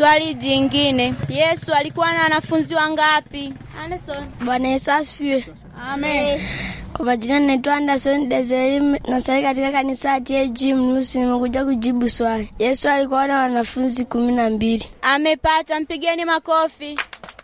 Swali jingine, Yesu alikuwa na wanafunzi wangapi? Anderson. Bwana Yesu asifiwe. Amen. Kwa majina naitwa Anderson Deseri, nasali katika kanisa la TAG Mnusi. Nimekuja kujibu swali. Yesu alikuwa na wanafunzi kumi na mbili. Amepata, mpigeni makofi.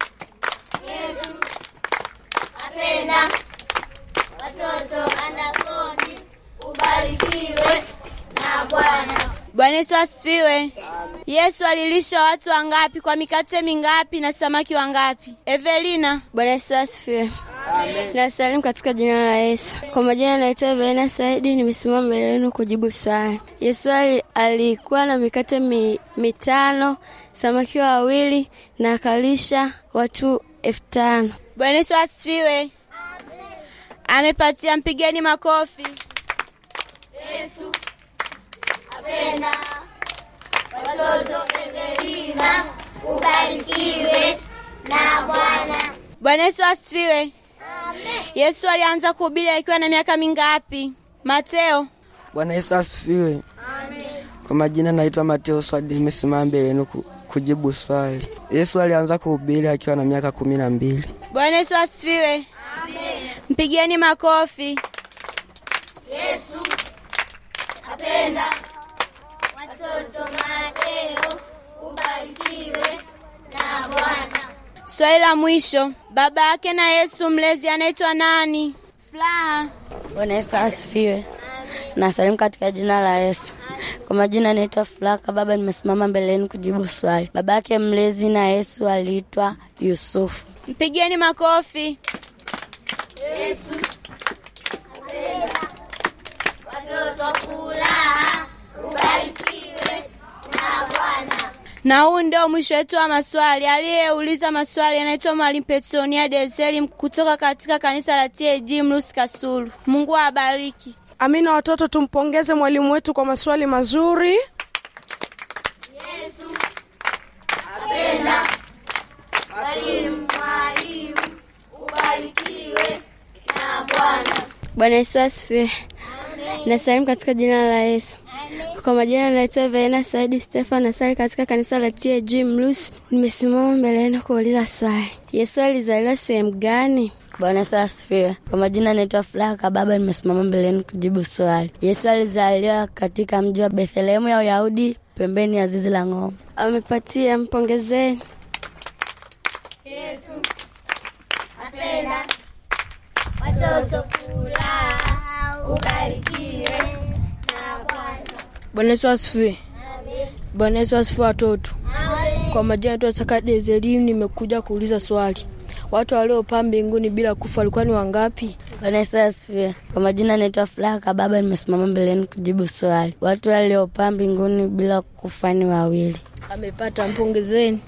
Apenda watoto Andersoni, ubarikiwe na Bwana. Bwana Yesu asifiwe. Yesu alilisha watu wangapi kwa mikate mingapi na samaki wangapi? Evelina. Bwana Yesu asifiwe. Nasalimu katika jina la Yesu. Kwa majina naitwa Evelina Saidi, nimesimama mbele yenu kujibu swali. Yesu ali, alikuwa na mikate mi, mitano, samaki wawili na akalisha watu elfu tano. Bwana Yesu asifiwe. Amepatia, mpigeni makofi. Yesu apenda watoto Evelina, ubarikiwe na Bwana. Bwana Yesu asifiwe. Yesu alianza kuhubiri akiwa na miaka mingapi? Mateo. Bwana Yesu asifiwe. Kwa majina naitwa Mateo Swadi, nimesimama mbele yenu ku- kujibu swali. Yesu alianza kuhubiri akiwa na miaka kumi na mbili. Bwana Yesu asifiwe. Mpigeni makofi. Yesu apenda watoto Mateo, ubarikiwe na Bwana. Swali la mwisho, baba yake na Yesu mlezi anaitwa nani? Furaha. Bwana Yesu asifiwe. Nasalimu katika jina la Yesu. Kwa majina naitwa Fulaka Baba, nimesimama mbele yenu kujibu swali. Baba yake mlezi na Yesu aliitwa Yusufu. Mpigeni makofi. Yesu apenda watoto furaha, ubarikiwe na Bwana. Na huu ndio mwisho wetu wa maswali. Aliyeuliza maswali anaitwa Mwalimu Petronia Deseli kutoka katika kanisa la TAG Mlusi Kasulu. Mungu awabariki. Amina. Watoto, tumpongeze mwalimu wetu kwa maswali mazuri. Yesu apenda walimu, mwalimu, ubarikiwe na Bwana. Bwana Yesu asifiwe. Nasalimu katika jina la Yesu. Kwa majina naitwa Verena Saidi Stefan, nasali katika kanisa la TAG Mlusi. Nimesimama mbele yenu kuuliza swali. Yesu alizaliwa sehemu gani? Bwana Yesu asifiwe. Kwa majina naitwa Furaha Baba, nimesimama mbele yenu kujibu swali. Yesu alizaliwa katika mji wa Bethlehemu ya Uyahudi, pembeni ya zizi la ng'ombe. Amepatia, mpongezeni. Yesu apenda watoto furaha, ubarikiwe na Bwana. Bwana Yesu asifiwe. Bwana Yesu asifiwe watoto. Kwa majina naitwa Saka Deseri, nimekuja kuuliza swali. Watu waliopaa mbinguni bila kufa walikuwa ni wangapi? Bwana Yesu asifiwe. Kwa majina naitwa Furaha Baba, nimesimama mbele yenu kujibu swali. Watu waliopaa mbinguni bila kufa ni wawili. Amepata, mpongezeni.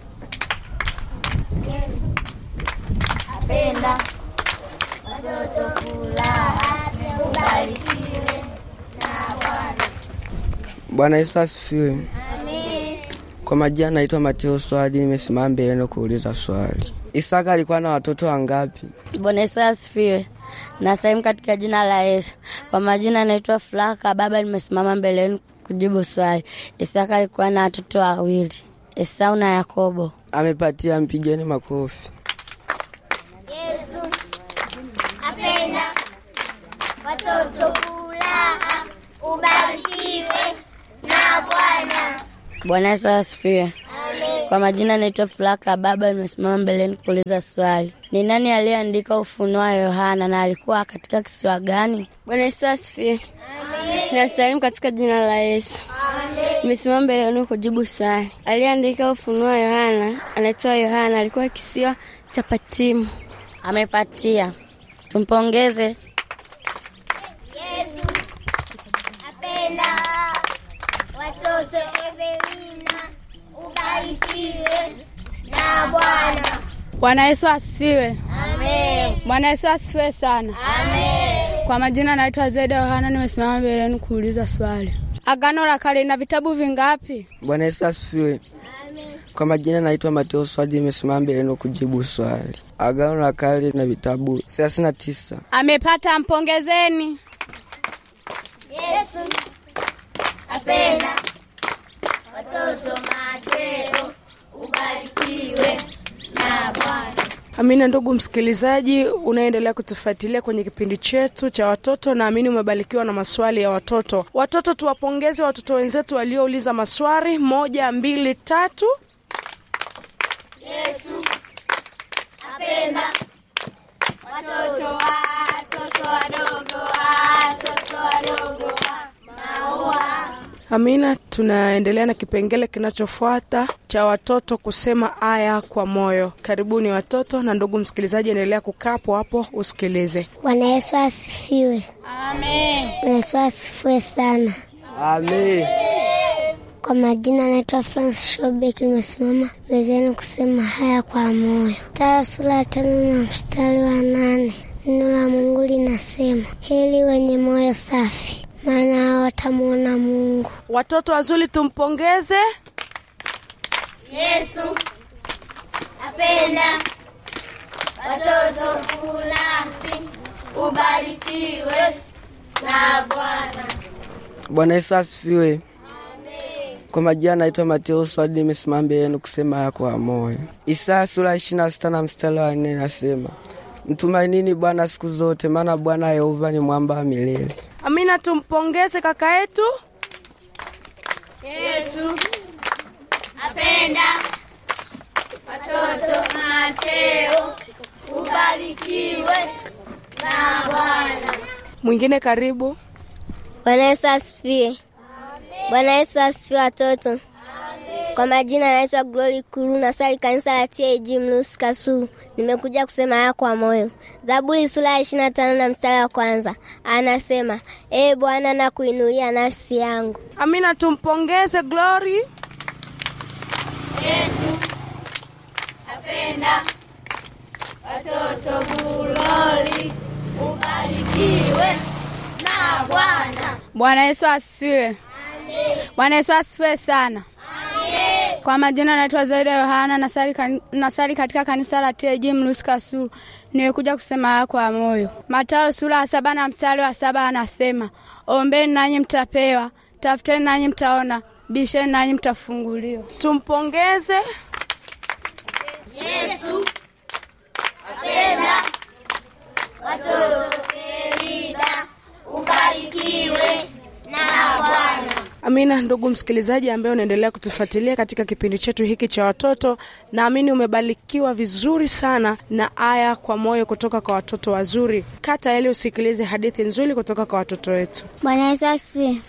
Yesu apenda watoto furaha, ubarikiwe na Bwana. Bwana Yesu asifiwe. Kwa majina naitwa Mateo Swadi, nimesimama mbele yenu kuuliza swali. Isaka alikuwa na watoto wangapi? Bwana Yesu asifiwe. Nasalimu katika jina la Yesu. Kwa majina naitwa Furaha Baba, nimesimama mbele yenu kujibu swali. Isaka alikuwa na watoto wawili, Esau na Yakobo. Amepatia, mpigeni makofi. Yesu apenda watoto furaha, ubarikiwe na Bwana. Bwana Yesu asifiwe. Kwa majina naitwa Furaha Baba, nimesimama mbele yenu kuuliza swali. Ni nani aliyeandika Ufunuo wa Yohana na alikuwa katika kisiwa gani? Bwana Yesu asifiwe. Nasalimu katika jina la Yesu. Nimesimama mbele yenu kujibu swali. Aliyeandika Ufunuo wa Yohana anaitwa Yohana, alikuwa kisiwa cha Patimu. Amepatia, tumpongeze. Yesu apenda watoto Evelina, ubarikiwe na Bwana. Bwana Yesu asifiwe. Amen. Bwana Yesu asifiwe sana. Amen. Kwa majina naitwa Zeda Yohana, nimesimama mbele yenu kuuliza swali. Agano la Kale lina vitabu vingapi? Bwana Yesu asifiwe. Kwa majina naitwa Mateo Swadi, nimesimama mbele yenu kujibu swali. Agano la Kale na vitabu thelathini na tisa. Amepata, mpongezeni. Yesu apenda watoto Mateo, Amina. Ndugu msikilizaji, unaendelea kutufuatilia kwenye kipindi chetu cha watoto, naamini umebarikiwa na maswali ya watoto. Watoto, tuwapongeze watoto wenzetu waliouliza maswali. Moja, mbili, tatu. Apenda watoto watoto wadogo watoto wadogo wa maua. Amina, tunaendelea na kipengele kinachofuata cha watoto kusema aya kwa moyo. Karibuni watoto, na ndugu msikilizaji, endelea kukaa hapo hapo usikilize. Bwana Yesu asifiwe. Amen. Bwana Yesu asifiwe sana. Amen. Kwa majina naitwa Francis Shobek, nimesimama mezani kusema haya kwa moyo. Taya sura ya tano na mstari wa nane neno la Mungu linasema heri wenye moyo safi, maana hao watamwona Mungu. Watoto wazuri, tumpongeze. Yesu apenda watoto fulasi, ubarikiwe na Bwana. Bwana Yesu asifiwe. Kwa majina naitwa Mateo Swadi, nimesimama mbele yenu kusema haya kwa moyo. Isaya sura ishirini na sita na mstari wa nne nasema mtumainini Bwana siku zote, maana Bwana Yehova ni mwamba wa milele. Amina, tumpongeze kaka yetu. Yesu apenda watoto. Mateo ubarikiwe na Bwana. Mwingine karibu. Bwana Yesu asifiwe. Bwana Yesu asifiwe watoto. Kwa majina naitwa Glory Kuru, nasali kanisa la TAG Mlusi Kasulu. Nimekuja kusema haya kwa moyo. Zaburi sura ya ishirini na tano na mstari wa kwanza anasema, ee Bwana, na kuinulia nafsi yangu. Amina, tumpongeze Glory. Yesu apenda watoto. Glory ubarikiwe na Bwana. Bwana Yesu asifiwe. Bwana Yesu asifiwe sana. Kwa majina naitwa Zaida Yohana, nasali, kan, nasali katika kanisa la TAG Mlusi Kasulu. Nimekuja kusema haya kwa moyo. Mathayo sura ya saba na mstari wa saba anasema, ombeni nanyi mtapewa, tafuteni nanyi mtaona, bisheni nanyi mtafunguliwa. Tumpongeze. Yesu apenda watoto. Elida ubarikiwe na Bwana. Amina, ndugu msikilizaji ambaye unaendelea kutufuatilia katika kipindi chetu hiki cha watoto, naamini umebarikiwa vizuri sana na aya kwa moyo kutoka kwa watoto wazuri. Kaa tayari usikilize hadithi nzuri kutoka kwa watoto wetu. Bwana Yesu asifiwe.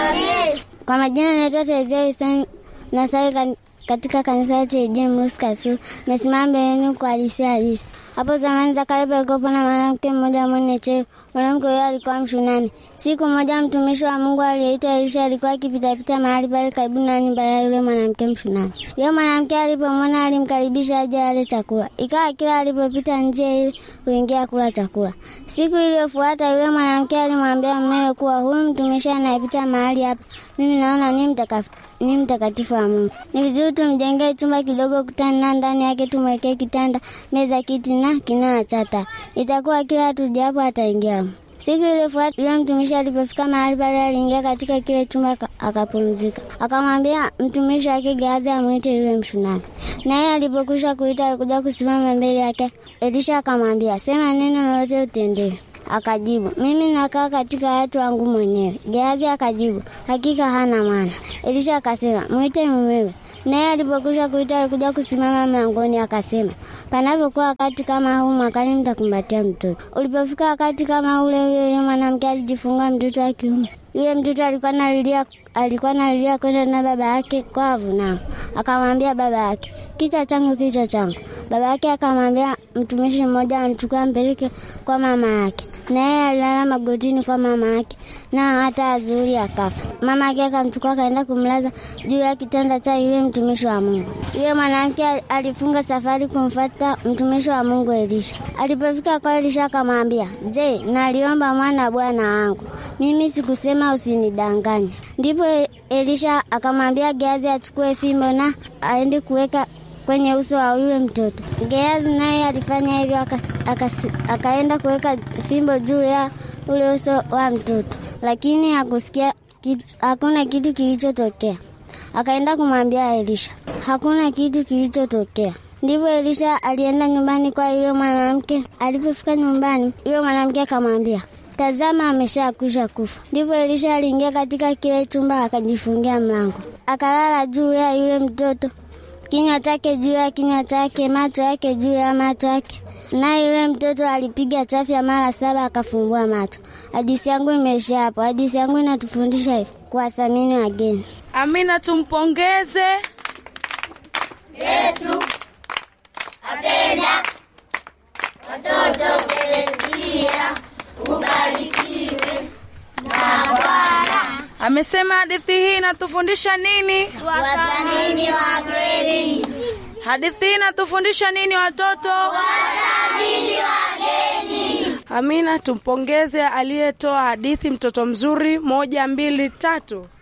Kwa majina naitwa Terezia Wilson, nasali kan- katika kanisa la TAG Mlusi Kasulu. Mesimama mbeleni kwa hadisi halisi. Hapo zamani za kale palikuwepo na mwanamke mmoja mwenye cheo. Mwanamke huyo alikuwa Mshunami. Siku moja mtumishi wa Mungu aliyeitwa Elisha alikuwa akipitapita mahali pale karibu na nyumba ya yule mwanamke Mshunami. Yule mwanamke alipomwona alimkaribisha aje ale chakula. Ikawa kila alipopita njia ile kuingia kula chakula. Siku iliyofuata yule mwanamke alimwambia mumewe kuwa huyu mtumishi anayepita mahali hapa, mimi naona ni mtakatifu ni mtakatifu wa Mungu. Ni vizuri tumjengee chumba kidogo kutani na ndani yake tumwekee kitanda, meza, kiti na kinara cha taa. Itakuwa kila tujapo ataingia. Siku iliyofuata yule mtumishi alipofika mahali pale, aliingia katika kile chumba aka- akapumzika. Akamwambia mtumishi wake Gehazi amwite yule Mshunami. Naye alipokwisha kuita, alikuja kusimama mbele yake. Elisha akamwambia, sema neno lolote utendewe. Akajibu, mimi nakaa katika watu wangu mwenyewe. Gehazi akajibu, hakika hana mwana. Elisha akasema, mwite mumewe. Naye alipokwisha kuita, alikuja kusimama mlangoni, akasema, panapokuwa wakati kama huu mwakani, mtakumbatia mtoto. Ulipofika wakati kama ule, yule yule mwanamke alijifungua mtoto wa kiume. Yule mtoto alikuwa nalilia alikuwa nalilia kwenda na baba yake kwavu, nao akamwambia baba yake, kichwa changu, kichwa changu. Baba yake akamwambia mtumishi mmoja amchukua ampeleke kwa mama yake, naye alilala magotini kwa mama yake, na hata azuri akafa. Mama yake akamchukua akaenda kumlaza juu ya kitanda cha yule mtumishi wa Mungu. Yule mwanamke alifunga safari kumfuata mtumishi wa Mungu Elisha. Alipofika kwa Elisha akamwambia, je, naliomba mwana bwana wangu, mimi sikusema usinidanganye. Ndipo Elisha akamwambia Gehazi achukue fimbo na aende kuweka kwenye uso wa yule mtoto. Gehazi naye alifanya hivyo, akas- akas- akaenda kuweka fimbo juu ya ule uso wa mtoto, lakini hakusikia kitu, hakuna kitu kilichotokea. Akaenda kumwambia Elisha, hakuna kitu kilichotokea. Ndipo Elisha alienda nyumbani kwa yule mwanamke. Alipofika nyumbani, yule mwanamke akamwambia, tazama, ameshakwisha kufa. Ndipo Elisha aliingia katika kile chumba akajifungia mlango, akalala juu ya yule mtoto, kinywa chake juu ya kinywa chake, macho yake juu ya macho yake. Naye yule mtoto alipiga chafya mara saba akafumbua macho. Hadithi yangu imeishia hapo. Hadithi yangu inatufundisha hivi, kuwathamini wageni. Amina, tumpongeze. Amesema hadithi hii inatufundisha nini? Wathamini wageni. Hadithi hii inatufundisha nini watoto? Wathamini wageni. Amina, tumpongeze aliyetoa hadithi, mtoto mzuri. Moja, mbili, tatu.